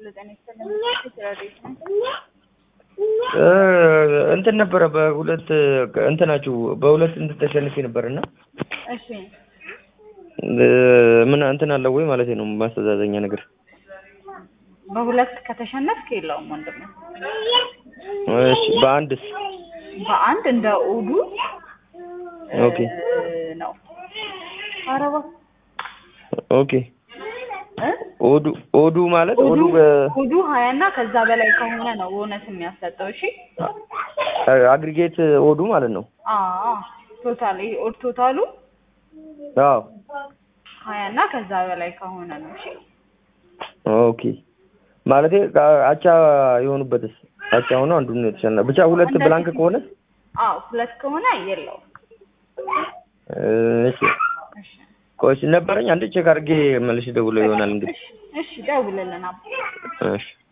ጤና ይስጥልኝ። ስራ ቤት ነው። እንትን ነበረ በሁለት እንትናችሁ በሁለት እንትን ተሸንፌ ነበር እና እሺ ምን እንትን አለው ወይ ማለት ነው ማስተዛዘኛ ነገር በሁለት ከተሸነፍክ የለውም ወንድም ነው። እሺ በአንድስ በአንድ እንደ ኡዱ ኦኬ ነው። ኧረ እባክህ ኦኬ እ ኦዱ ኦዱ ማለት ኦዱ ኡዱ በ- ኡዱ ሀያ እና ከዛ በላይ ከሆነ ነው ቦነስ የሚያሰጠው። እሺ አግሪጌት ኦዱ ማለት ነው። አዎ ቶታል ይሄ ኦድ ቶታሉ አዎ ሀያ እና ከዛ በላይ ከሆነ ነው። እሺ ኦኬ ማለቴ አቻ የሆኑበትስ አቻ ሆኖ አንዱን የተሸና ብቻ ሁለት እንደዚህ- ብላንክ ከሆነ አዎ ሁለት ከሆነ የለውም። እሺ እሺ ቆይ ነበረኝ አንድ ቼክ አድርጌ መልሼ ደውለው ይሆናል እንግዲህ እሺ እሺ ደውልልን አባ እሺ